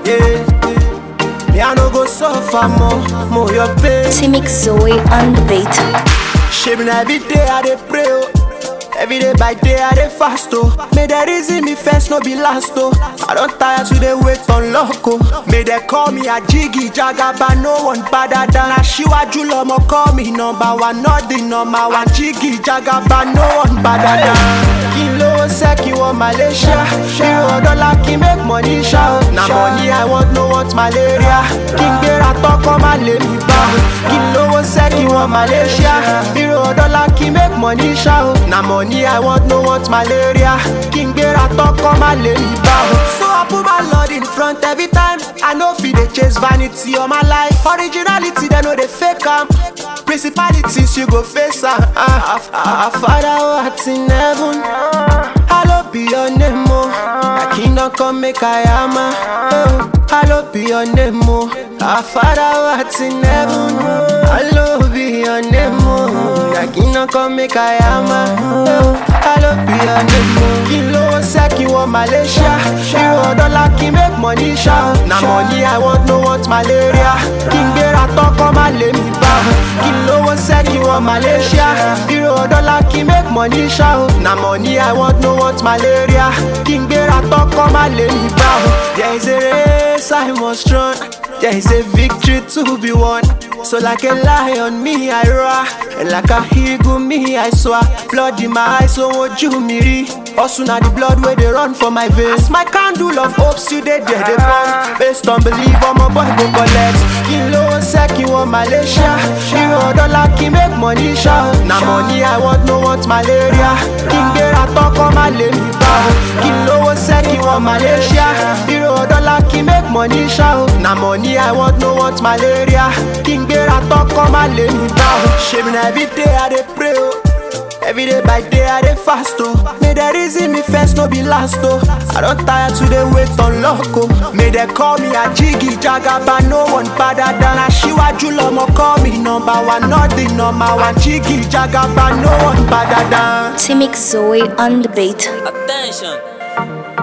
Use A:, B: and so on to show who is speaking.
A: Yeah. Me I no go suffer more, more your pain.
B: Timix Zoe on the beat.
A: Shame every day I dey pray oh. Every day by day I dey fast oh. May the reason me first no be last oh. I don't tire to dey wait on luck oh. May they call me a jiggy jagaba, no one better than Aṣíwájú lọmọ call me number one, not the number one. Jiggy jagaba, no one better than. Kí n lówó sẹ́ kí wọ́n Malaysia. Hero dollar kí n make money ṣá o. Na money I want no want malaria. Kí n gbéra tọ́kọ́ má lè mi bá o. Kí n lówó sẹ́ kí wọ́n Malaysia. Hero dollar kí n make money ṣá o. Na money I want no want malaria. Kí n gbéra tọ́kọ́ má lè mi bá o. So I put my Lord in front every time. I no fit dey chase vanity all my life. Originality dem no dey fake am. Principalities you go face am. Ah, ah, ah, Father who art in heaven. Hallowed be your name, oh. Thy kingdom come, make I am a. Oh, hallowed be your name, oh. Our Father who art in heaven. Hallowed be your name, oh. Thy kingdom come, make I am a. Oh, hallowed be your name, oh. Kí ló ń ṣe kí wọ́n Malaysia? Hero dollar kí make money ṣá. Na money I want, no want malaria. Kí n gbéra tọ́kọ́ má lè mi bá. Kí lówó ṣe kí wọ́n Malaysia? Hero dollar kí make money ṣá. Na money I want, no want malaria. Kí n gbéra tọ́kọ́ má lè mi bá. There is a race I must run. There is a victory to be won. So like a lion, me I roar. And like a eagle, me I soar. Blood in my eyes, so ojú mi rí. Also na the blood where they run for my veins. My candle of hope still dey there, they burn. Based on belief, I'm a boy go collect. Kí ló ń ṣe kí wọ́n Malaysia? Hero dollar kí make money ṣá. Na money I want, no want malaria. Kí n gbéra tọ́kọ́ má lè mi bá. Kí lówó ṣe kí wọ́n Malaysia? Hero dollar kí make money ṣá. Na money I want, no want malaria. Kí n gbéra tọ́kọ́ má lè mi bá. Ṣèmi na everyday I dey pray o. Every day by day I dey fast oh. May the reason me first no be last oh. I don't tire to dey wait on luck oh. May they call me a jiggy jagaba, no one better than Aṣíwájú lọmọ call me number one, not the number one. Jiggy jagaba, no one better than.
B: Timix Zoe on the beat.
C: Attention!